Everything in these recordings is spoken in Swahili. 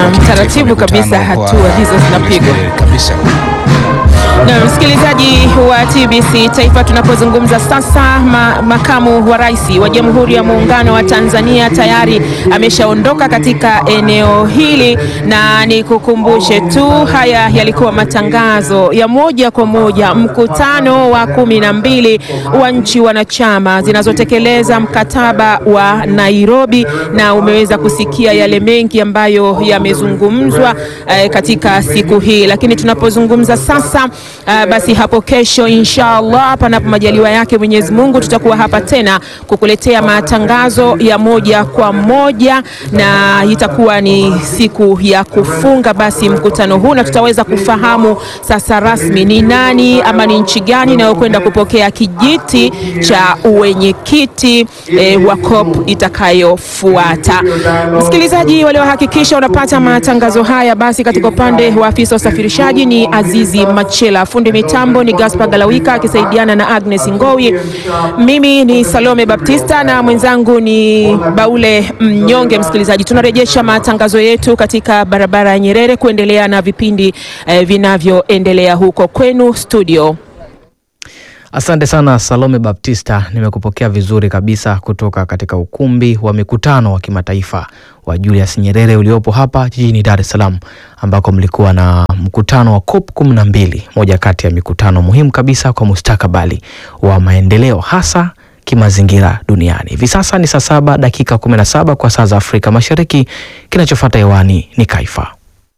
katika taratibu kabisa mkutano wa hatua hizo zinapigwa. Nyerere kabisa. Na msikilizaji wa TBC Taifa, tunapozungumza sasa, ma, makamu wa rais wa Jamhuri ya Muungano wa Tanzania tayari ameshaondoka katika eneo hili, na nikukumbushe tu, haya yalikuwa matangazo ya moja kwa moja mkutano wa kumi na mbili wa nchi wanachama zinazotekeleza mkataba wa Nairobi, na umeweza kusikia yale mengi ambayo yamezungumzwa eh, katika siku hii, lakini tunapozungumza sasa Uh, basi hapo kesho inshallah, panapo majaliwa yake Mwenyezi Mungu, tutakuwa hapa tena kukuletea matangazo ya moja kwa moja, na itakuwa ni siku ya kufunga basi mkutano huu, na tutaweza kufahamu sasa rasmi ni nani ama ni nchi gani inayokwenda kupokea kijiti cha uwenyekiti eh, wa COP itakayofuata. Msikilizaji, waliohakikisha unapata matangazo haya basi katika upande wa afisa usafirishaji ni Azizi Machela, fundi mitambo ni Gaspar Galawika akisaidiana na Agnes Ngowi. Mimi ni Salome Baptista na mwenzangu ni Baule Mnyonge. Msikilizaji, tunarejesha matangazo yetu katika barabara ya Nyerere kuendelea na vipindi eh, vinavyoendelea huko kwenu studio. Asante sana Salome Baptista, nimekupokea vizuri kabisa kutoka katika ukumbi wa mikutano wa kimataifa wa Julius Nyerere uliopo hapa jijini Dar es Salaam, ambako mlikuwa na mkutano wa COP 12, moja kati ya mikutano muhimu kabisa kwa mustakabali wa maendeleo hasa kimazingira duniani. Hivi sasa ni saa saba dakika 17 kwa saa za Afrika Mashariki. Kinachofuata hewani ni Kaifa.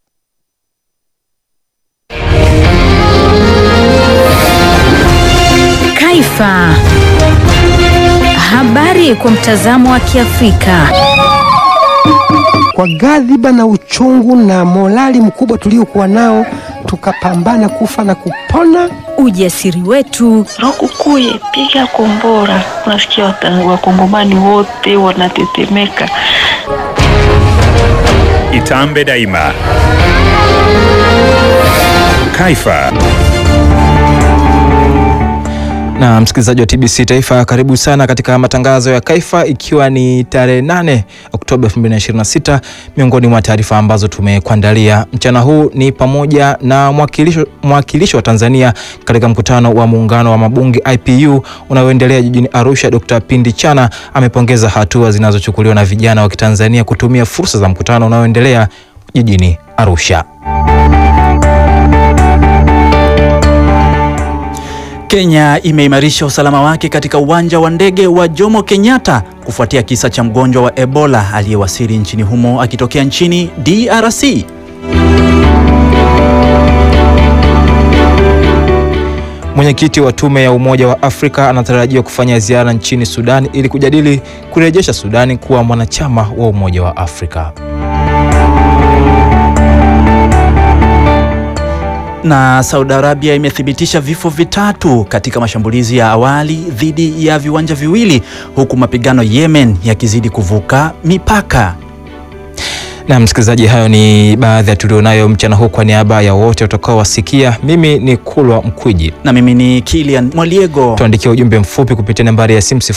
Kaifa. Habari kwa mtazamo wa Kiafrika. Kwa ghadhiba na uchungu na morali mkubwa tuliokuwa nao, tukapambana kufa na kupona. Ujasiri wetu, Rokukuye, piga kombora. Unasikia wata- wakongomani wote wanatetemeka. Itambe daima. Kaifa. Na msikilizaji wa TBC Taifa, karibu sana katika matangazo ya Kaifa, ikiwa ni tarehe 8 Oktoba 2026. Miongoni mwa taarifa ambazo tumekuandalia mchana huu ni pamoja na mwakilisho, mwakilishi wa Tanzania katika mkutano wa muungano wa mabunge IPU unaoendelea jijini Arusha, Dr. Pindi Chana amepongeza hatua zinazochukuliwa na vijana wa Kitanzania kutumia fursa za mkutano unaoendelea jijini Arusha. Kenya imeimarisha usalama wake katika uwanja wa ndege wa Jomo Kenyatta kufuatia kisa cha mgonjwa wa Ebola aliyewasili nchini humo akitokea nchini DRC. Mwenyekiti wa tume ya Umoja wa Afrika anatarajiwa kufanya ziara nchini Sudan ili kujadili kurejesha Sudani kuwa mwanachama wa Umoja wa Afrika. Na Saudi Arabia imethibitisha vifo vitatu katika mashambulizi ya awali dhidi ya viwanja viwili huku mapigano Yemen yakizidi kuvuka mipaka. Na msikilizaji, hayo ni baadhi ya tulionayo mchana huu. Kwa niaba ya wote utakaowasikia, mimi ni Kulwa Mkwiji. Na mimi ni Kilian Mwaliego. Tuandikia ujumbe mfupi kupitia nambari ya simu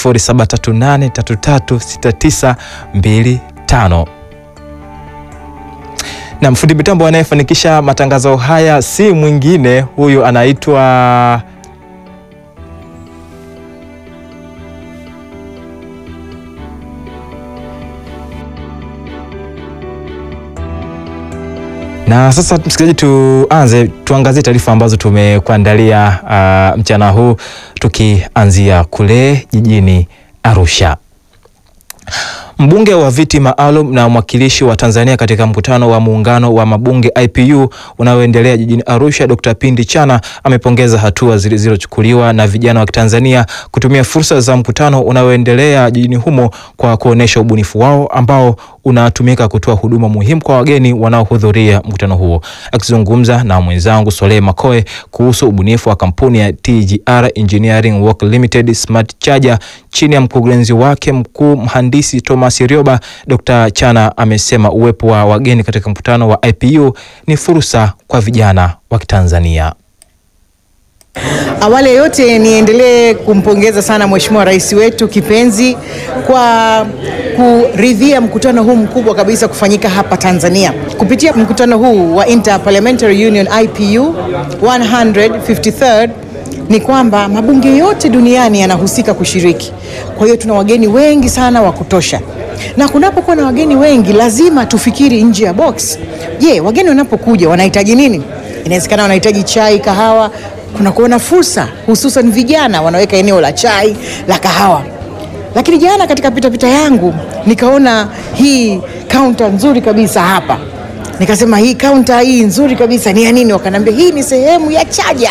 0738336925 na mfundi mitambo anayefanikisha matangazo haya si mwingine, huyu anaitwa na sasa msikilizaji, tuanze tuangazie taarifa ambazo tumekuandalia uh, mchana huu tukianzia kule jijini Arusha. Mbunge wa viti maalum na mwakilishi wa Tanzania katika mkutano wa muungano wa mabunge IPU unaoendelea jijini Arusha, Dr. Pindi Chana amepongeza hatua zilizochukuliwa na vijana wa Tanzania kutumia fursa za mkutano unaoendelea jijini humo kwa kuonesha ubunifu wao ambao unatumika kutoa huduma muhimu kwa wageni wanaohudhuria mkutano huo. Akizungumza na mwenzangu Soleh Makoe kuhusu ubunifu wa kampuni ya TGR Engineering Work Limited Smart Charger chini ya mkurugenzi wake mkuu mhandisi Thomas Rioba, Dr. Chana amesema uwepo wa wageni katika mkutano wa IPU ni fursa kwa vijana wa Kitanzania. Awali ya yote niendelee kumpongeza sana Mheshimiwa Rais wetu kipenzi kwa kuridhia mkutano huu mkubwa kabisa kufanyika hapa Tanzania. Kupitia mkutano huu wa Interparliamentary Union IPU 153rd ni kwamba mabunge yote duniani yanahusika kushiriki. Kwa hiyo tuna wageni wengi sana wa kutosha, na kunapokuwa na wageni wengi lazima tufikiri nje ya box. Je, wageni wanapokuja wanahitaji nini? Inawezekana wanahitaji chai, kahawa. Kuna kuona fursa, hususan vijana wanaweka eneo la chai, la kahawa. Lakini jana katika pitapita yangu nikaona hii kaunta nzuri kabisa hapa, nikasema hii kaunta hii nzuri kabisa ni ya nini? Wakaniambia hii ni sehemu ya chaja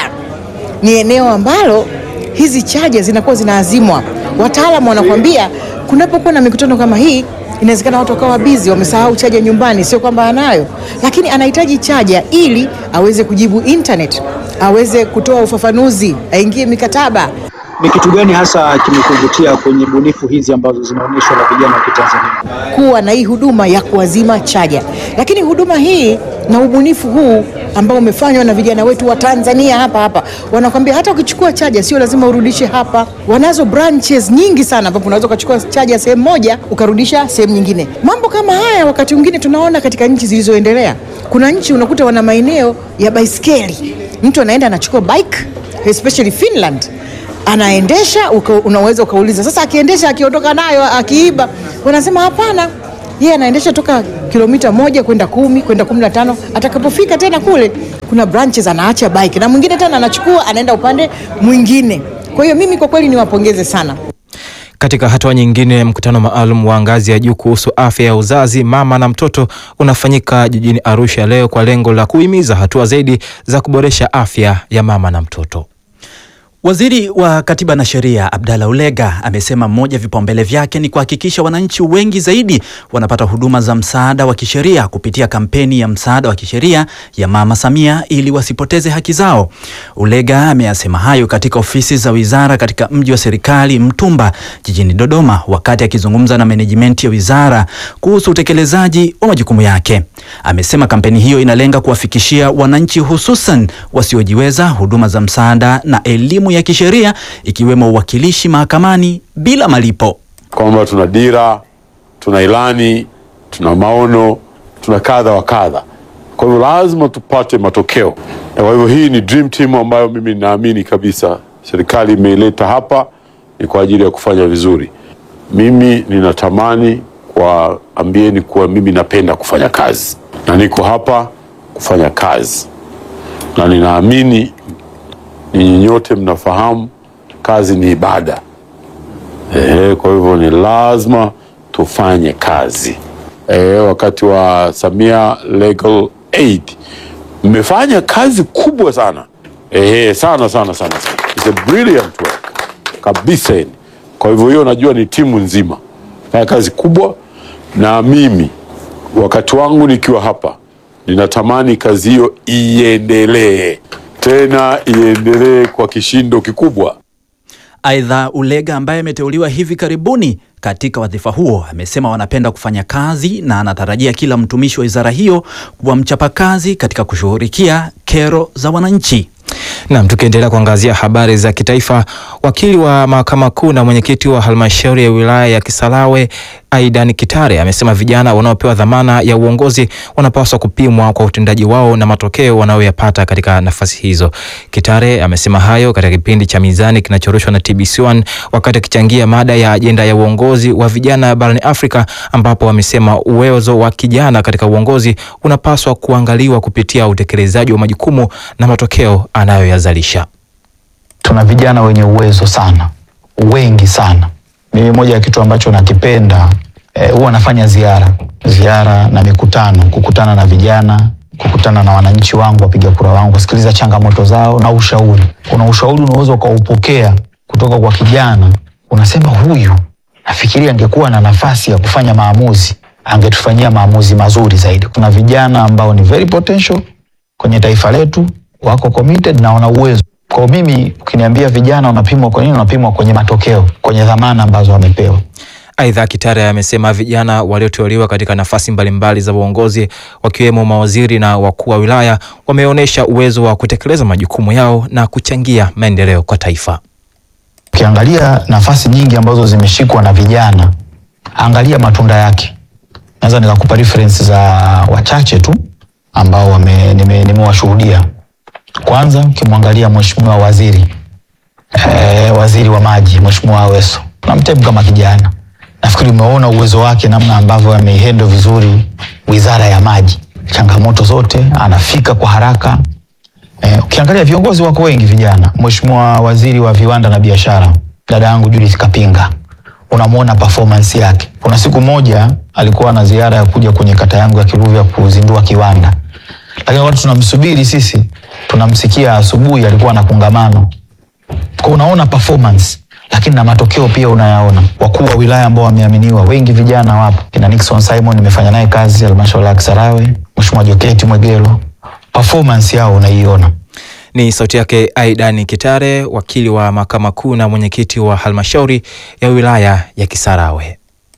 ni eneo ambalo hizi chaja zinakuwa zinaazimwa. Wataalamu wanakuambia kunapokuwa na mikutano kama hii, inawezekana watu wakawa bizi, wamesahau chaja nyumbani. Sio kwamba anayo, lakini anahitaji chaja ili aweze kujibu internet, aweze kutoa ufafanuzi, aingie mikataba. Ni kitu gani hasa kimekuvutia kwenye bunifu hizi ambazo zinaonyeshwa na vijana wa Kitanzania? kuwa na hii huduma ya kuazima chaja. Lakini huduma hii na ubunifu huu ambao umefanywa na vijana wetu wa Tanzania hapa hapa, wanakwambia hata ukichukua chaja sio lazima urudishe hapa. Wanazo branches nyingi sana ambapo unaweza ukachukua chaja sehemu moja ukarudisha sehemu nyingine. Mambo kama haya wakati mwingine tunaona katika nchi zilizoendelea. Kuna nchi unakuta wana maeneo ya baiskeli, mtu anaenda anachukua bike, especially Finland anaendesha uka, unaweza ukauliza sasa, akiendesha akiondoka nayo akiiba, wanasema hapana, yeye anaendesha toka kilomita moja kwenda kumi kwenda kumi na tano atakapofika tena kule kuna branches anaacha bike na mwingine tena anachukua anaenda upande mwingine. Kwa hiyo mimi kwa kweli niwapongeze sana. Katika hatua nyingine, mkutano maalum wa ngazi ya juu kuhusu afya ya uzazi, mama na mtoto unafanyika jijini Arusha leo kwa lengo la kuhimiza hatua zaidi za kuboresha afya ya mama na mtoto. Waziri wa Katiba na Sheria Abdalla Ulega amesema mmoja vipaumbele vyake ni kuhakikisha wananchi wengi zaidi wanapata huduma za msaada wa kisheria kupitia kampeni ya msaada wa kisheria ya Mama Samia ili wasipoteze haki zao. Ulega ameyasema hayo katika ofisi za wizara katika mji wa serikali Mtumba jijini Dodoma wakati akizungumza na menejimenti ya wizara kuhusu utekelezaji wa majukumu yake. Amesema kampeni hiyo inalenga kuwafikishia wananchi hususan wasiojiweza huduma za msaada na elimu ya kisheria ikiwemo uwakilishi mahakamani bila malipo. kwamba tuna dira, tuna ilani, tuna maono, tuna kadha wa kadha. Kwa hivyo lazima tupate matokeo, na kwa hivyo hii ni dream team ambayo mimi ninaamini kabisa serikali imeileta hapa ni kwa ajili ya kufanya vizuri. Mimi ninatamani kuwaambieni kuwa mimi napenda kufanya kazi na niko hapa kufanya kazi, na ninaamini ninyi nyote mnafahamu kazi ni ibada. Ehe, kwa hivyo ni lazima tufanye kazi. Ehe, wakati wa Samia Legal Aid mmefanya kazi kubwa sana. Ehe, sana sana sana sana. It's a brilliant work kabisa yani. Kwa hivyo hiyo najua ni timu nzima fanya kazi kubwa, na mimi wakati wangu nikiwa hapa ninatamani kazi hiyo iendelee tena, iendelee kwa kishindo kikubwa. Aidha, Ulega ambaye ameteuliwa hivi karibuni katika wadhifa huo amesema wanapenda kufanya kazi na anatarajia kila mtumishi wa wizara hiyo kuwa mchapakazi katika kushughulikia kero za wananchi. Nam, tukiendelea kuangazia habari za kitaifa, wakili wa mahakama kuu na mwenyekiti wa halmashauri ya wilaya ya Kisarawe Aidan Kitare amesema vijana wanaopewa dhamana ya uongozi wanapaswa kupimwa kwa utendaji wao na matokeo wanayoyapata katika nafasi hizo. Kitare amesema hayo katika kipindi cha Mizani kinachorushwa na TBC1 wakati akichangia mada ya ajenda ya uongozi wa vijana barani Afrika, ambapo amesema uwezo wa kijana katika uongozi unapaswa kuangaliwa kupitia utekelezaji wa majukumu na matokeo anayoyazalisha. Tuna vijana wenye uwezo sana, wengi sana. Mimi moja ya kitu ambacho nakipenda eh, huwa nafanya ziara ziara na mikutano, kukutana na vijana, kukutana na wananchi wangu, wapiga kura wangu, kusikiliza changamoto zao na ushauri. Kuna ushauri unaweza ukaupokea kutoka kwa kijana, unasema huyu, nafikiri angekuwa na nafasi ya kufanya maamuzi, angetufanyia maamuzi mazuri zaidi. Kuna vijana ambao ni very potential kwenye taifa letu, wako committed na wana uwezo. Kwa mimi ukiniambia vijana wanapimwa kwa nini, wanapimwa kwenye matokeo, kwenye dhamana ambazo wamepewa. Aidha, Kitare amesema vijana walioteuliwa katika nafasi mbalimbali za uongozi wakiwemo mawaziri na wakuu wa wilaya wameonyesha uwezo wa kutekeleza majukumu yao na kuchangia maendeleo kwa taifa. Ukiangalia nafasi nyingi ambazo zimeshikwa na vijana, angalia matunda yake. Naweza nikakupa reference za wachache tu ambao wame- nime- nimewashuhudia. Kwanza ukimwangalia mheshimiwa waziri eh, waziri wa maji mheshimiwa Aweso, namtemu kama kijana, nafikiri umeona uwezo wake namna ambavyo ameihendo vizuri wizara ya maji, changamoto zote anafika kwa haraka. Eh, ukiangalia viongozi wako wengi vijana, mheshimiwa waziri wa viwanda na biashara dada yangu Judith Kapinga, unamwona performance yake. Kuna siku moja alikuwa na ziara ya kuja kwenye kata yangu ya Kiruvya kuzindua kiwanda, lakini wakati tunamsubiri sisi, tunamsikia asubuhi alikuwa na kongamano kwa unaona performance lakini na matokeo pia unayaona. Wakuu wa wilaya ambao wameaminiwa wengi vijana wapo, kina Nixon Simon nimefanya naye kazi halmashauri ya Kisarawe, Mheshimiwa Joketi Mwegelo, performance yao unaiona. Ni sauti yake Aidan Kitare, wakili wa mahakama kuu na mwenyekiti wa halmashauri ya wilaya ya Kisarawe.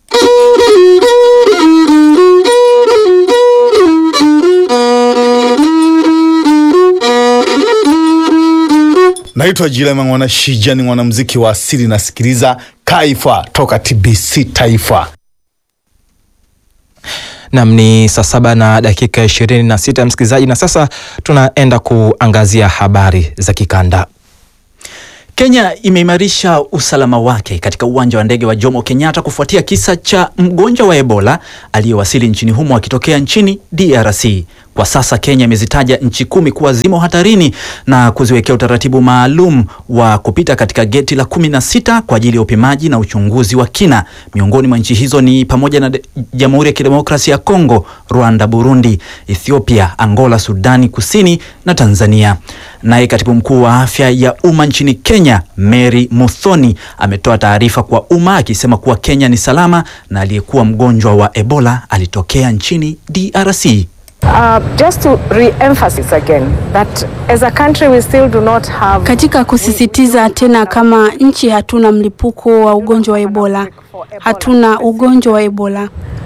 Naitwa Jilema Mwana Shija, ni mwanamuziki wa asili, nasikiliza Kaifa toka TBC Taifa. Nam ni saa saba na dakika ishirini na sita msikilizaji, na sasa tunaenda kuangazia habari za kikanda. Kenya imeimarisha usalama wake katika uwanja wa ndege wa Jomo Kenyatta kufuatia kisa cha mgonjwa wa Ebola aliyewasili nchini humo akitokea nchini DRC. Kwa sasa Kenya imezitaja nchi kumi kuwa zimo hatarini na kuziwekea utaratibu maalum wa kupita katika geti la kumi na sita kwa ajili ya upimaji na uchunguzi wa kina. Miongoni mwa nchi hizo ni pamoja na de- Jamhuri ya Kidemokrasia ya Kongo, Rwanda, Burundi, Ethiopia, Angola, Sudani Kusini na Tanzania. Naye katibu mkuu wa afya ya umma nchini Kenya, Mary Muthoni, ametoa taarifa kwa umma akisema kuwa Kenya ni salama na aliyekuwa mgonjwa wa Ebola alitokea nchini DRC. Uh, just to re-emphasize again that as a country we still do not have Katika kusisitiza tena, kama nchi hatuna mlipuko wa ugonjwa wa Ebola, hatuna ugonjwa wa Ebola.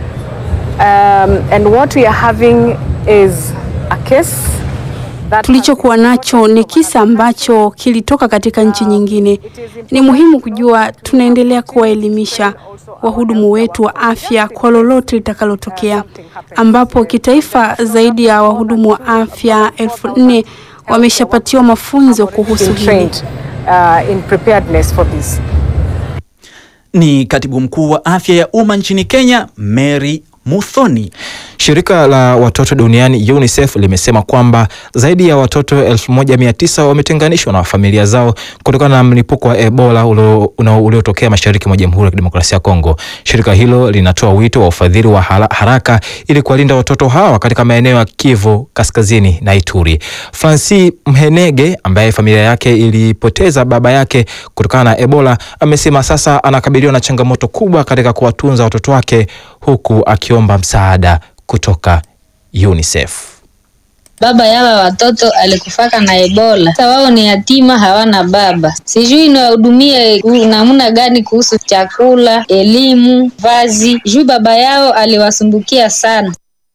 um, and what we are having is a case that Tulichokuwa nacho ni kisa ambacho kilitoka katika nchi nyingine. Ni muhimu kujua, tunaendelea kuwaelimisha wahudumu wetu wa afya kwa lolote litakalotokea, ambapo kitaifa zaidi ya wahudumu wa afya elfu nne wameshapatiwa mafunzo kuhusu been hili. trained uh, in preparedness for this. Ni katibu mkuu wa afya ya umma nchini Kenya, Mary Muthoni. Shirika la watoto duniani UNICEF limesema kwamba zaidi ya watoto 1900 wametenganishwa na familia zao kutokana na mlipuko wa Ebola ulio- una- uliotokea mashariki mwa Jamhuri ya Kidemokrasia ya Kongo. Shirika hilo linatoa wito wa ufadhili wa hala- haraka ili kuwalinda watoto hawa katika maeneo ya Kivu Kaskazini na Ituri. Francis Mhenege ambaye familia yake ilipoteza baba yake kutokana na Ebola amesema sasa anakabiliwa na changamoto kubwa katika kuwatunza watoto wake huku akiomba msaada kutoka UNICEF. Baba yawa watoto alikufaka na Ebola. Sasa wao ni yatima, hawana baba. Sijui niwahudumie ku- namna gani kuhusu chakula, elimu, vazi. Juu baba yao aliwasumbukia sana.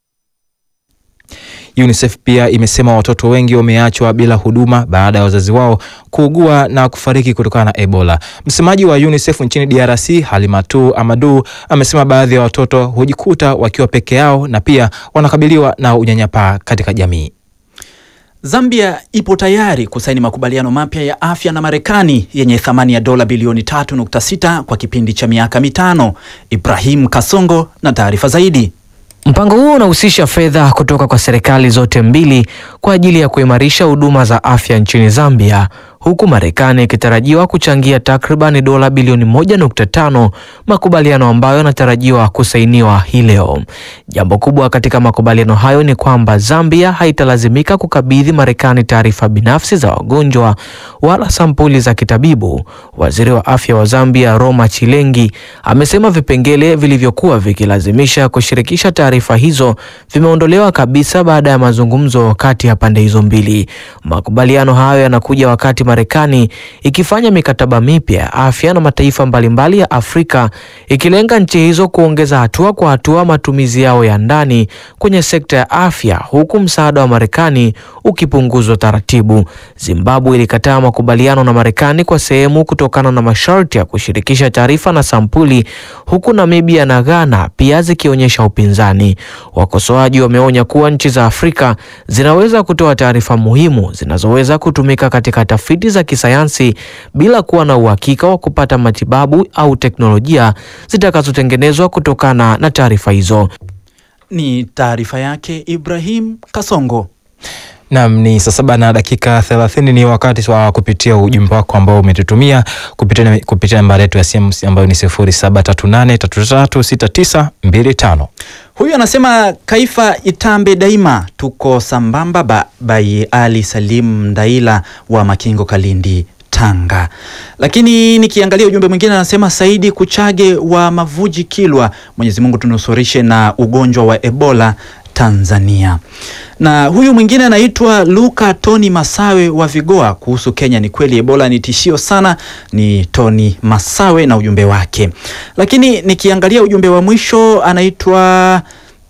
UNICEF pia imesema watoto wengi wameachwa bila huduma baada ya wazazi wao kuugua na kufariki kutokana na Ebola. Msemaji wa UNICEF nchini DRC, Halimatu Amadu, amesema baadhi ya watoto hujikuta wakiwa peke yao na pia wanakabiliwa na unyanyapaa katika jamii. Zambia ipo tayari kusaini makubaliano mapya ya afya na Marekani yenye thamani ya dola bilioni 3.6 kwa kipindi cha miaka mitano. Ibrahim Kasongo na taarifa zaidi. Mpango huo unahusisha fedha kutoka kwa serikali zote mbili kwa ajili ya kuimarisha huduma za afya nchini Zambia, huku Marekani ikitarajiwa kuchangia takriban dola bilioni 1.5, makubaliano ambayo yanatarajiwa kusainiwa hii leo. Jambo kubwa katika makubaliano hayo ni kwamba Zambia haitalazimika kukabidhi Marekani taarifa binafsi za wagonjwa wala sampuli za kitabibu. Waziri wa afya wa Zambia Roma Chilengi amesema vipengele vilivyokuwa vikilazimisha kushirikisha taarifa hizo vimeondolewa kabisa baada ya mazungumzo kati ya pande hizo mbili. Makubaliano hayo yanakuja wakati Marekani ikifanya mikataba mipya ya afya na mataifa mbalimbali ya Afrika ikilenga nchi hizo kuongeza hatua kwa hatua matumizi yao ya ndani kwenye sekta ya afya huku msaada wa Marekani ukipunguzwa taratibu. Zimbabwe ilikataa makubaliano na Marekani kwa sehemu kutokana na masharti ya kushirikisha taarifa na sampuli huku Namibia na Ghana pia zikionyesha upinzani. Wakosoaji wameonya kuwa nchi za Afrika zinaweza kutoa taarifa muhimu zinazoweza kutumika katika tafiti za kisayansi bila kuwa na uhakika wa kupata matibabu au teknolojia zitakazotengenezwa kutokana na taarifa hizo. Ni taarifa yake Ibrahim Kasongo. Nam ni saa saba na dakika thelathini. Ni wakati wa kupitia ujumbe wako ambao umetutumia kupitia kupitia nambari yetu ya simu ambayo ni sifuri saba tatu nane tatu tatu sita tisa mbili tano. Huyu anasema Kaifa itambe daima, tuko sambamba ba, bai Ali Salim Ndaila wa Makingo Kalindi Tanga. Lakini nikiangalia ujumbe mwingine anasema Saidi Kuchage wa Mavuji Kilwa, Mwenyezi Mungu tunusurishe na ugonjwa wa Ebola Tanzania. Na huyu mwingine anaitwa Luka Tony Masawe wa Vigoa kuhusu Kenya. Ni kweli Ebola ni tishio sana, ni Tony Masawe na ujumbe wake. Lakini nikiangalia ujumbe wa mwisho anaitwa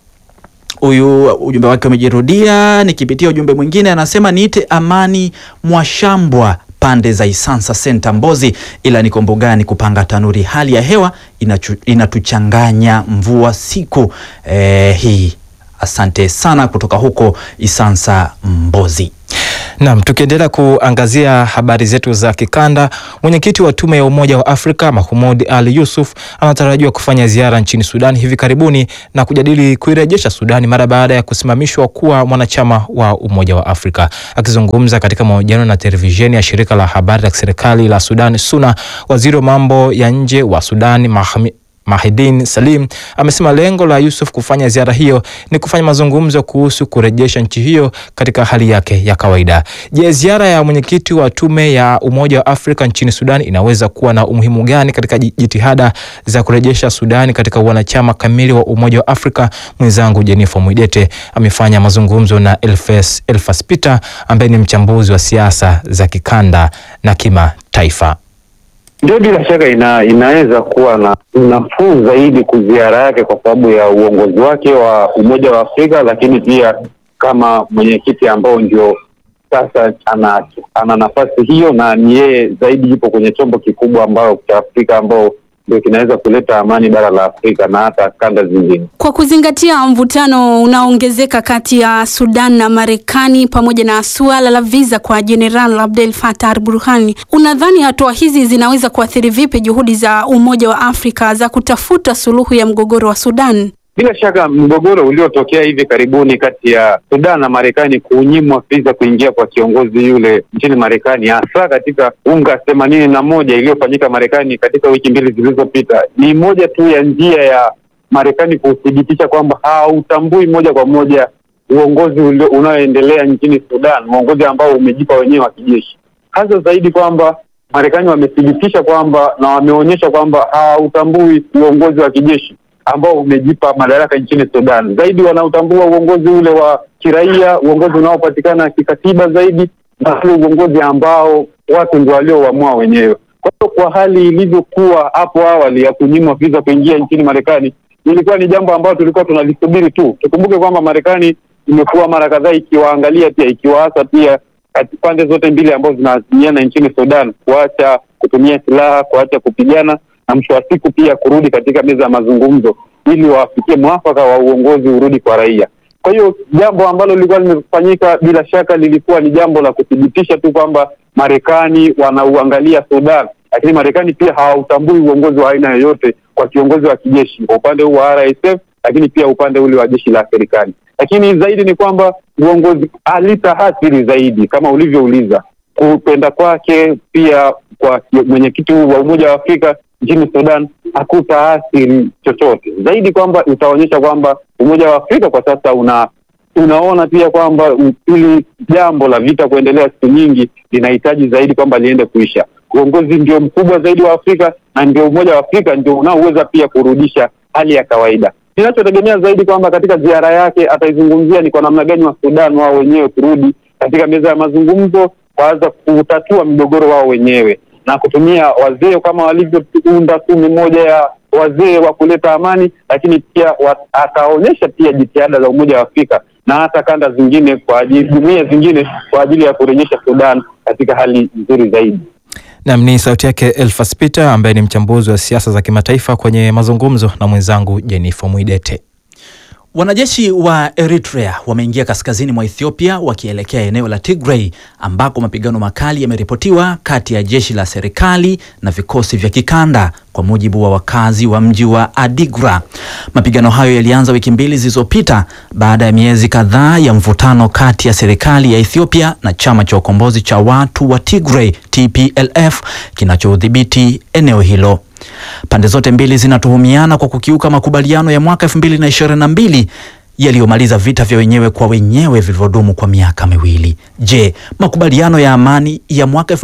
huyu ujumbe wake umejirudia. Nikipitia ujumbe mwingine anasema niite Amani Mwashambwa pande za Isansa Center Mbozi, ila niko mbugani kupanga tanuri. Hali ya hewa inachu, inatuchanganya mvua siku eh, hii. Asante sana kutoka huko Isansa Mbozi. Naam, tukiendelea kuangazia habari zetu za kikanda, mwenyekiti wa tume ya Umoja wa Afrika Mahmoud Ali Yusuf anatarajiwa kufanya ziara nchini Sudan hivi karibuni na kujadili kuirejesha Sudani mara baada ya kusimamishwa kuwa mwanachama wa Umoja wa Afrika. Akizungumza katika mahojiano na televisheni ya shirika la habari la serikali la Sudan SUNA, waziri wa mambo ya nje wa Sudan Mahmi Mahidin Salim amesema lengo la Yusuf kufanya ziara hiyo ni kufanya mazungumzo kuhusu kurejesha nchi hiyo katika hali yake ya kawaida. Je, ziara ya mwenyekiti wa tume ya Umoja wa Afrika nchini Sudan inaweza kuwa na umuhimu gani katika jitihada za kurejesha Sudani katika wanachama kamili wa Umoja wa Afrika? Mwenzangu Jennifer Mwidete amefanya mazungumzo na Elfes, Elfas Peter ambaye ni mchambuzi wa siasa za kikanda na kimataifa. Ndio, bila shaka ina, inaweza kuwa na nafuu zaidi kuziara yake kwa sababu ya uongozi wake wa Umoja wa Afrika, lakini pia kama mwenyekiti ambao ndio sasa ana, ana nafasi hiyo na ni yeye zaidi yupo kwenye chombo kikubwa ambao cha Afrika ambao ndio kinaweza kuleta amani bara la Afrika na hata kanda zingine. Kwa kuzingatia mvutano unaoongezeka kati ya Sudan na Marekani pamoja na suala la visa kwa Jeneral Abdel Fattah al-Burhan, unadhani hatua hizi zinaweza kuathiri vipi juhudi za Umoja wa Afrika za kutafuta suluhu ya mgogoro wa Sudan? Bila shaka mgogoro uliotokea hivi karibuni kati ya Sudan na Marekani kunyimwa visa kuingia kwa kiongozi yule nchini Marekani, hasa katika unga themanini na moja iliyofanyika Marekani katika wiki mbili zilizopita, ni moja tu ya njia ya Marekani kuthibitisha kwamba hautambui moja kwa moja uongozi unaoendelea nchini Sudan, uongozi ambao umejipa wenyewe wa kijeshi, hasa zaidi kwamba Marekani wamethibitisha kwamba na wameonyesha kwamba hautambui uongozi wa kijeshi ambao umejipa madaraka nchini Sudan. Zaidi wanaotambua uongozi ule wa kiraia, uongozi unaopatikana kikatiba zaidi, na ule uongozi ambao watu ndio walioamua wenyewe. Kwa hiyo kwa hali ilivyokuwa hapo awali ya kunyimwa visa kuingia nchini Marekani, ilikuwa ni jambo ambalo tulikuwa tunalisubiri tu. Tukumbuke kwamba Marekani imekuwa mara kadhaa ikiwaangalia pia, ikiwaasa pia pande zote mbili ambazo zinaziniana nchini Sudan kuacha kutumia silaha, kuacha kupigana na mwisho wa siku pia kurudi katika meza ya mazungumzo ili wafikie mwafaka wa uongozi urudi kwa raia. Kwa hiyo jambo ambalo lilikuwa limefanyika bila shaka lilikuwa ni jambo la kuthibitisha tu kwamba Marekani wanauangalia Sudan, lakini Marekani pia hawautambui uongozi wa aina yoyote kwa kiongozi wa kijeshi kwa upande huu wa RSF, lakini pia upande ule wa jeshi la serikali. Lakini zaidi ni kwamba uongozi alitaathiri zaidi kama ulivyouliza kupenda kwake pia kwa mwenyekiti wa Umoja wa Afrika nchini Sudan hakutaathiri chochote zaidi, kwamba itaonyesha kwamba Umoja wa Afrika kwa sasa una unaona pia kwamba hili jambo la vita kuendelea siku nyingi linahitaji zaidi kwamba liende kuisha. Uongozi ndio mkubwa zaidi wa Afrika na ndio Umoja wa Afrika ndio unaoweza pia kurudisha hali ya kawaida. Ninachotegemea zaidi kwamba katika ziara yake ataizungumzia ni kwa namna gani wa Sudan wao wenyewe kurudi katika meza ya mazungumzo kuanza kutatua migogoro wao wenyewe na kutumia wazee kama walivyounda tume moja ya wazee wa kuleta amani, lakini pia wa- akaonyesha pia jitihada za Umoja wa Afrika na hata kanda zingine kwa ajili jumuiya zingine kwa ajili ya kurejesha Sudan katika hali nzuri zaidi. Nam ni sauti yake Elfas Peter ambaye ni mchambuzi wa siasa za kimataifa kwenye mazungumzo na mwenzangu Jennifer Mwidete. Wanajeshi wa Eritrea wameingia kaskazini mwa Ethiopia wakielekea eneo la Tigray ambako mapigano makali yameripotiwa kati ya jeshi la serikali na vikosi vya kikanda, kwa mujibu wa wakazi wa mji wa Adigra. Mapigano hayo yalianza wiki mbili zilizopita baada ya miezi kadhaa ya mvutano kati ya serikali ya Ethiopia na chama cha ukombozi cha watu wa Tigray TPLF kinachodhibiti eneo hilo. Pande zote mbili zinatuhumiana kwa kukiuka makubaliano ya mwaka 2022 yaliyomaliza vita vya wenyewe kwa wenyewe vilivyodumu kwa miaka miwili. Je, makubaliano ya amani ya mwaka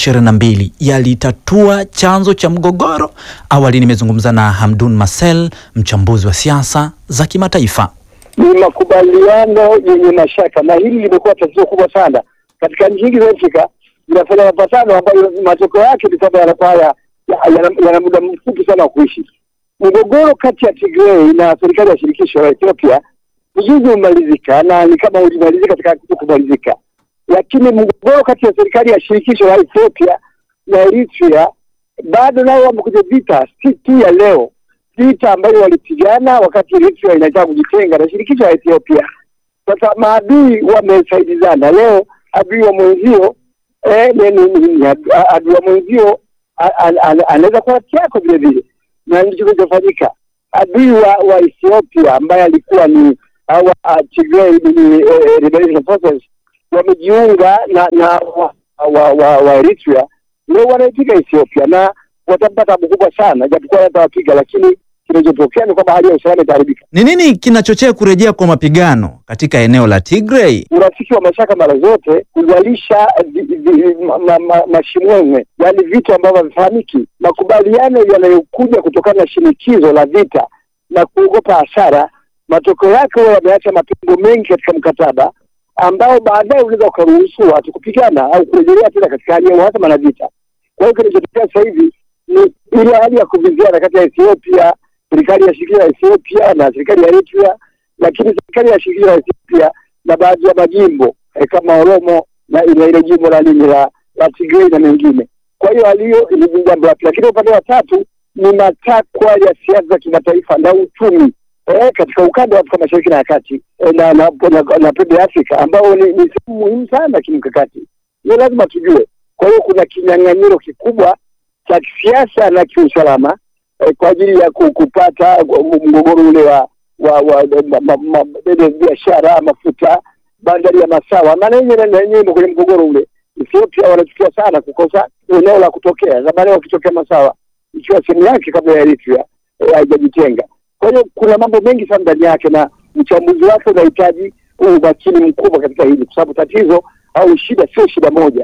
2022 yalitatua chanzo cha mgogoro? Awali nimezungumza na Hamdun Marcel, mchambuzi wa siasa za kimataifa. ni makubaliano yenye mashaka, na hili limekuwa tatizo kubwa sana katika nchi nyingi za Afrika. Zinafanya mapatano ambayo matokeo yake ni kwamba yanakuwa ya- ya- yana yana muda mfupi sana wa kuishi. Mgogoro kati ya Tigray na serikali ya shirikisho la Ethiopia ni juzi umemalizika na ni kama ulimalizika katika kumalizika, lakini mgogoro kati ya serikali ya shirikisho la Ethiopia na Eritrea bado nao wamo kwenye vita, si tu ya leo vita ambayo walipigana wakati Eritrea inataka kujitenga na shirikisho la Ethiopia. Sasa maadui wamesaidizana. Leo adui wa mwenzio eh, ni- ni- ni- ni adu- a- adui wa mwenzio a- a- a- anaweza kuwa rafiki yako vile vile, na ndicho kilichofanyika. Adui wa, wa Ethiopia ambaye alikuwa ni hawa uh, Tigray ni, eh, Liberation Forces wamejiunga na na wa, wa, wa, wa Eritrea leo wanaipiga Ethiopia na watapata tabu kubwa sana, japokuwa watawapiga, lakini kinachotokea ni kwamba hali ya usalama itaharibika. Ni nini kinachochea kurejea kwa mapigano katika eneo la Tigray? Urafiki wa mashaka mara zote kuzalisha vi- vi- ma- ma- ma- mashimwemwe, yaani vitu ambavyo havifahamiki. Makubaliano yanayokuja kutokana na shinikizo la vita na kuogopa hasara, matokeo yake huwa yameacha mapengo mengi katika mkataba ambao baadaye unaweza ukaruhusu watu kupigana au kurejelea tena katika hali ya uhasama na vita. Kwa hiyo kinachotokea sasa hivi ni ile hali ya kuviziana kati ya Ethiopia, serikali ya shirikisho la Ethiopia na serikali ya Eritrea, lakini serikali ya shirikisho la Ethiopia na baadhi ya majimbo eh, kama Oromo na ile ile jimbo la nini la, la Tigray na mengine. Kwa hiyo hali hiyo ni jambo la pili, lakini upande wa tatu ni matakwa ya siasa za kimataifa na uchumi eh, katika ukanda wa Afrika Mashariki na ya Kati eh, na, na, na, na pembe ya Afrika ambao ni, ni sehemu muhimu sana kimkakati. Hiyo lazima tujue. Kwa hiyo kuna kinyang'anyiro kikubwa cha kisiasa na kiusalama eh, kwa ajili ya ku- kupata mgogoro ule wa wa, wa ma, ma, ma, ile biashara mafuta bandari ya Masawa, maana yenyewe na yenyewe imo kwenye mgogoro ule. Ethiopia wanachukia sana kukosa eneo la kutokea. Zamani wakitokea Masawa ikiwa sehemu yake kabla ya Eritrea eh, haijajitenga. Kwa hiyo kuna mambo mengi sana ndani yake, na uchambuzi wake unahitaji umakini mkubwa katika hili, kwa sababu tatizo au shida sio shida moja.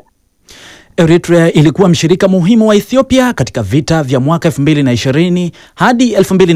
Eritrea ilikuwa mshirika muhimu wa Ethiopia katika vita vya mwaka 2020 hadi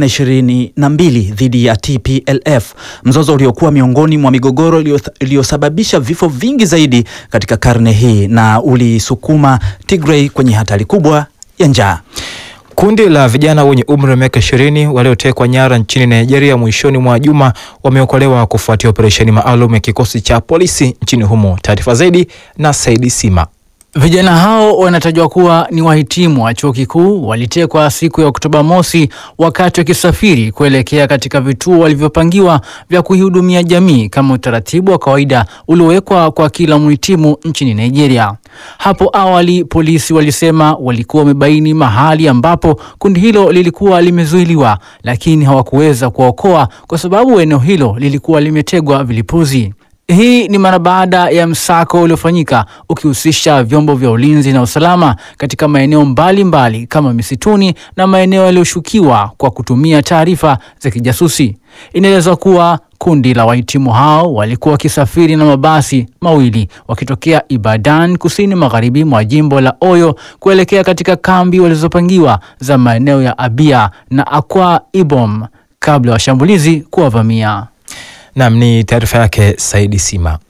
2022 dhidi ya TPLF, mzozo uliokuwa miongoni mwa migogoro iliyoth- iliyosababisha vifo vingi zaidi katika karne hii na ulisukuma Tigray kwenye hatari kubwa ya njaa. Kundi la vijana wenye umri wa miaka ishirini waliotekwa nyara nchini Nigeria mwishoni mwa juma wameokolewa kufuatia operesheni maalum ya kikosi cha polisi nchini humo. Taarifa zaidi na Saidi Sima. Vijana hao wanatajwa kuwa ni wahitimu wa chuo kikuu, walitekwa siku ya Oktoba mosi wakati wakisafiri kuelekea katika vituo walivyopangiwa vya kuihudumia jamii kama utaratibu wa kawaida uliowekwa kwa kila mhitimu nchini Nigeria. Hapo awali polisi walisema walikuwa wamebaini mahali ambapo kundi hilo lilikuwa limezuiliwa, lakini hawakuweza kuwaokoa kwa sababu eneo hilo lilikuwa limetegwa vilipuzi. Hii ni mara baada ya msako uliofanyika ukihusisha vyombo vya ulinzi na usalama katika maeneo mbalimbali kama misituni na maeneo yaliyoshukiwa kwa kutumia taarifa za kijasusi. Inaelezwa kuwa kundi la wahitimu hao walikuwa wakisafiri na mabasi mawili wakitokea Ibadan kusini magharibi mwa jimbo la Oyo kuelekea katika kambi walizopangiwa za maeneo ya Abia na Akwa Ibom kabla ya washambulizi kuwavamia. Nam ni taarifa yake Saidi Sima.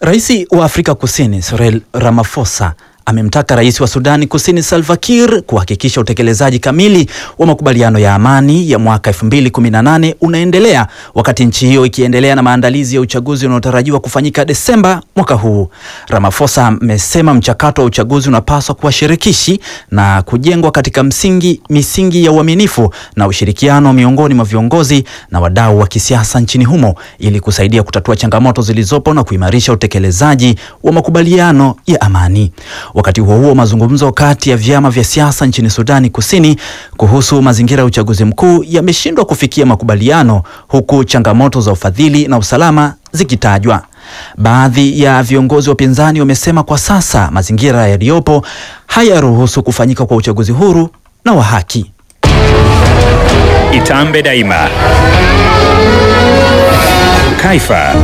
Rais wa Afrika Kusini Cyril Ramaphosa amemtaka rais wa Sudani Kusini Salva Kiir kuhakikisha utekelezaji kamili wa makubaliano ya amani ya mwaka 2018 unaendelea wakati nchi hiyo ikiendelea na maandalizi ya uchaguzi unaotarajiwa kufanyika Desemba mwaka huu. Ramaphosa amesema mchakato wa uchaguzi unapaswa kuwa shirikishi na kujengwa katika msingi misingi ya uaminifu na ushirikiano miongoni mwa viongozi na wadau wa kisiasa nchini humo ili kusaidia kutatua changamoto zilizopo na kuimarisha utekelezaji wa makubaliano ya amani. Wakati huo huo, mazungumzo kati ya vyama vya siasa nchini Sudani Kusini kuhusu mazingira ya uchaguzi mkuu yameshindwa kufikia makubaliano huku changamoto za ufadhili na usalama zikitajwa. Baadhi ya viongozi wa upinzani wamesema kwa sasa mazingira yaliyopo hayaruhusu kufanyika kwa uchaguzi huru na wa haki. Itambe Daima. Kaifa.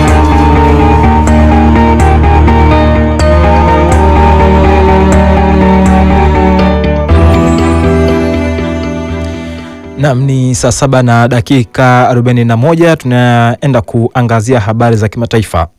Nam ni saa saba na dakika 41. Tunaenda kuangazia habari za kimataifa.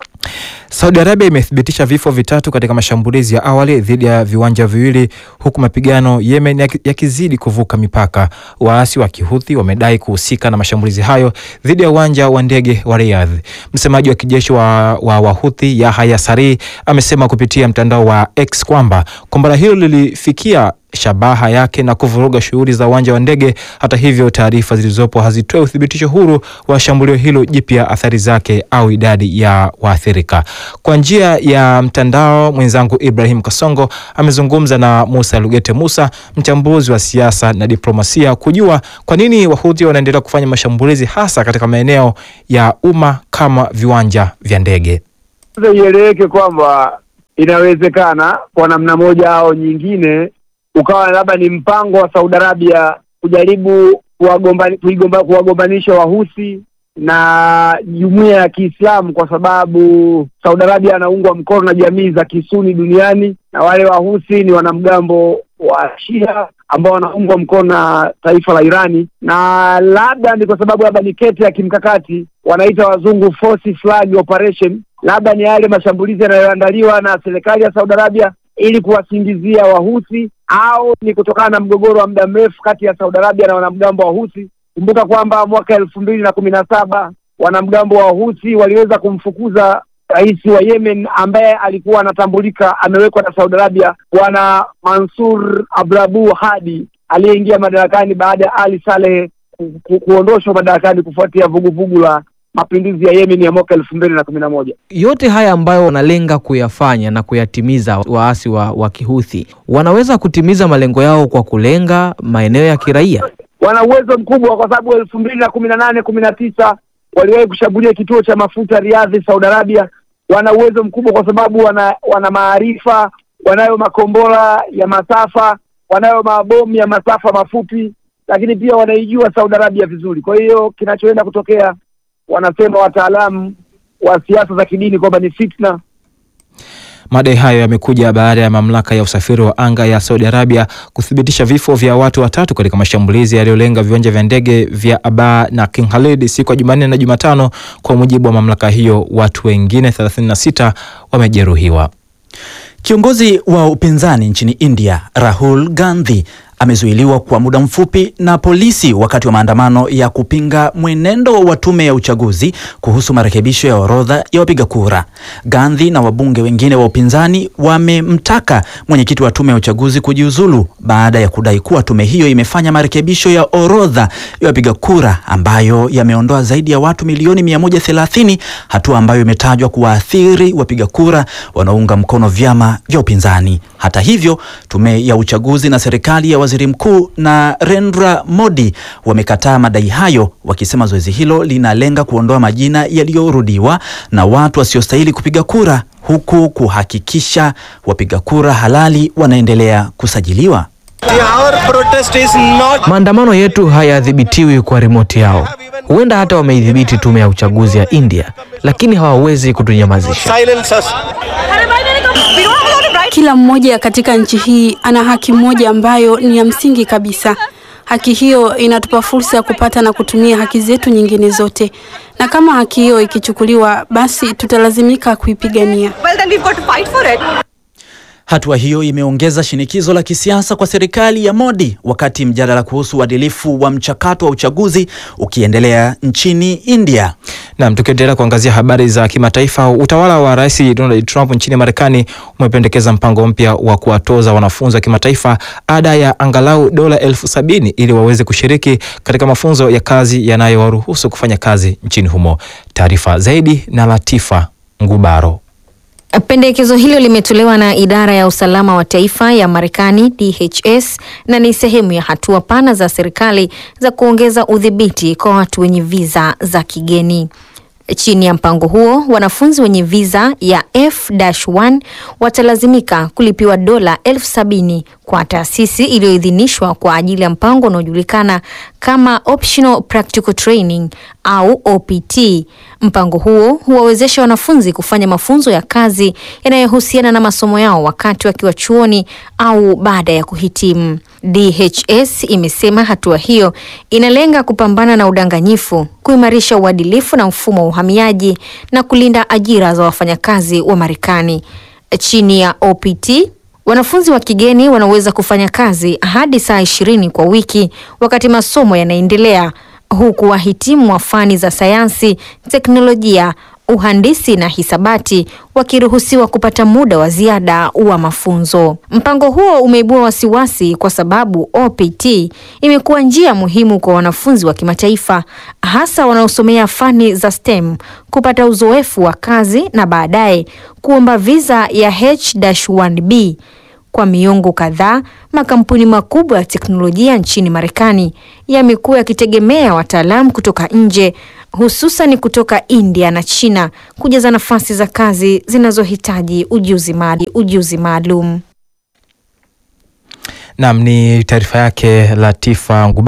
Saudi Arabia imethibitisha vifo vitatu katika mashambulizi ya awali dhidi ya viwanja viwili huku mapigano Yemen yakizidi kuvuka mipaka. Waasi wa Kihuthi wamedai kuhusika na mashambulizi hayo dhidi ya uwanja wa ndege wa Riyadh. Msemaji wa kijeshi wa, wa Wahuthi Yahya Sari amesema kupitia mtandao wa X kwamba kombora hilo lilifikia shabaha yake na kuvuruga shughuli za uwanja wa ndege. Hata hivyo, taarifa zilizopo hazitoe uthibitisho huru wa shambulio hilo jipya, athari zake au idadi ya waathirika. Kwa njia ya mtandao, mwenzangu Ibrahim Kasongo amezungumza na Musa Lugete Musa, mchambuzi wa siasa na diplomasia, kujua kwa nini Wahuthi wanaendelea kufanya mashambulizi hasa katika maeneo ya umma kama viwanja vya ndege. Ieleweke kwamba inawezekana kwa namna moja au nyingine ukawa labda ni mpango wa Saudi Arabia kujaribu kuwagombanisha kuwagombanisha Wahusi na jumuiya ya Kiislamu kwa sababu Saudi Arabia anaungwa mkono na jamii za Kisuni duniani na wale Wahusi ni wanamgambo wa Shia ambao wanaungwa mkono na taifa la Irani, na labda ni kwa sababu labda ni kete ya kimkakati, wanaita wazungu force flag operation, labda ni yale mashambulizi yanayoandaliwa na serikali ya Saudi Arabia ili kuwasingizia Wahusi au ni kutokana na mgogoro wa muda mrefu kati ya Saudi Arabia na wanamgambo wa Husi. Kumbuka kwamba mwaka elfu mbili na kumi na saba wanamgambo wa Husi waliweza kumfukuza rais wa Yemen ambaye alikuwa anatambulika amewekwa na Saudi Arabia, bwana Mansur Abrabu Hadi aliyeingia madarakani baada ya Ali Saleh ku, ku, kuondoshwa madarakani kufuatia vuguvugu la mapinduzi ya Yemen ya mwaka elfu mbili na kumi na moja. Yote haya ambayo wanalenga kuyafanya na kuyatimiza waasi wa, wa Kihuthi wanaweza kutimiza malengo yao kwa kulenga maeneo ya kiraia. Wana uwezo mkubwa kwa sababu elfu mbili na kumi na nane kumi na tisa waliwahi kushambulia kituo cha mafuta Riadhi, Saudi Arabia. Wana uwezo mkubwa kwa sababu wana wana maarifa, wanayo makombora ya masafa, wanayo mabomu ya masafa mafupi, lakini pia wanaijua Saudi Arabia vizuri. Kwa hiyo kinachoenda kutokea wanasema wataalamu wa siasa za kidini kwamba ni fitna. Madai hayo yamekuja baada ya mamlaka ya usafiri wa anga ya Saudi Arabia kuthibitisha vifo vya watu watatu katika mashambulizi yaliyolenga viwanja vya ndege vya Aba na King Khalid siku ya Jumanne na Jumatano. Kwa mujibu wa mamlaka hiyo, watu wengine 36 wamejeruhiwa. Kiongozi wa upinzani nchini India Rahul Gandhi amezuiliwa kwa muda mfupi na polisi wakati wa maandamano ya kupinga mwenendo wa tume ya uchaguzi kuhusu marekebisho ya orodha ya wapiga kura. Gandhi na wabunge wengine wa upinzani wamemtaka mwenyekiti wa tume ya uchaguzi kujiuzulu baada ya kudai kuwa tume hiyo imefanya marekebisho ya orodha ya wapiga kura ambayo yameondoa zaidi ya watu milioni 130, hatua ambayo imetajwa kuwaathiri wapiga kura wanaounga mkono vyama vya upinzani. Hata hivyo, tume ya uchaguzi na serikali ya waziri mkuu Narendra Modi wamekataa madai hayo, wakisema zoezi hilo linalenga kuondoa majina yaliyorudiwa na watu wasiostahili kupiga kura, huku kuhakikisha wapiga kura halali wanaendelea kusajiliwa. Maandamano yetu hayadhibitiwi kwa rimoti yao. Huenda hata wameidhibiti tume ya uchaguzi ya India, lakini hawawezi kutunyamazisha. Kila mmoja katika nchi hii ana haki moja ambayo ni ya msingi kabisa, Haki hiyo inatupa fursa ya kupata na kutumia haki zetu nyingine zote, na kama haki hiyo ikichukuliwa, basi tutalazimika kuipigania. Well, then we've got to fight for it. Hatua hiyo imeongeza shinikizo la kisiasa kwa serikali ya Modi wakati mjadala kuhusu uadilifu wa mchakato wa uchaguzi ukiendelea nchini India. Naam, tukiendelea kuangazia habari za kimataifa, utawala wa Rais Donald Trump nchini Marekani umependekeza mpango mpya wa kuwatoza wanafunzi wa kimataifa ada ya angalau dola elfu sabini ili waweze kushiriki katika mafunzo ya kazi yanayowaruhusu kufanya kazi nchini humo. Taarifa zaidi na Latifa Ngubaro. Pendekezo hilo limetolewa na idara ya usalama wa taifa ya Marekani DHS na ni sehemu ya hatua pana za serikali za kuongeza udhibiti kwa watu wenye viza za kigeni. Chini ya mpango huo, wanafunzi wenye viza ya F-1 watalazimika kulipiwa dola elfu sabini kwa taasisi iliyoidhinishwa kwa ajili ya mpango unaojulikana kama Optional Practical Training au OPT. Mpango huo huwawezesha wanafunzi kufanya mafunzo ya kazi yanayohusiana na masomo yao wakati wakiwa chuoni au baada ya kuhitimu. DHS imesema hatua hiyo inalenga kupambana na udanganyifu, kuimarisha uadilifu na mfumo wa uhamiaji na kulinda ajira za wafanyakazi wa Marekani. Chini ya OPT wanafunzi wa kigeni wanaweza kufanya kazi hadi saa ishirini kwa wiki wakati masomo yanaendelea, huku wahitimu wa fani za sayansi, teknolojia, uhandisi na hisabati wakiruhusiwa kupata muda wa ziada wa mafunzo. Mpango huo umeibua wasiwasi kwa sababu OPT imekuwa njia muhimu kwa wanafunzi wa kimataifa hasa wanaosomea fani za STEM kupata uzoefu wa kazi na baadaye kuomba visa ya H-1B. Kwa miongo kadhaa, makampuni makubwa ya teknolojia nchini Marekani yamekuwa yakitegemea wataalamu kutoka nje hususan kutoka India na China kujaza nafasi za kazi zinazohitaji ujuzi maali- ujuzi maalum. Naam, ni taarifa yake Latifa Ngubaro.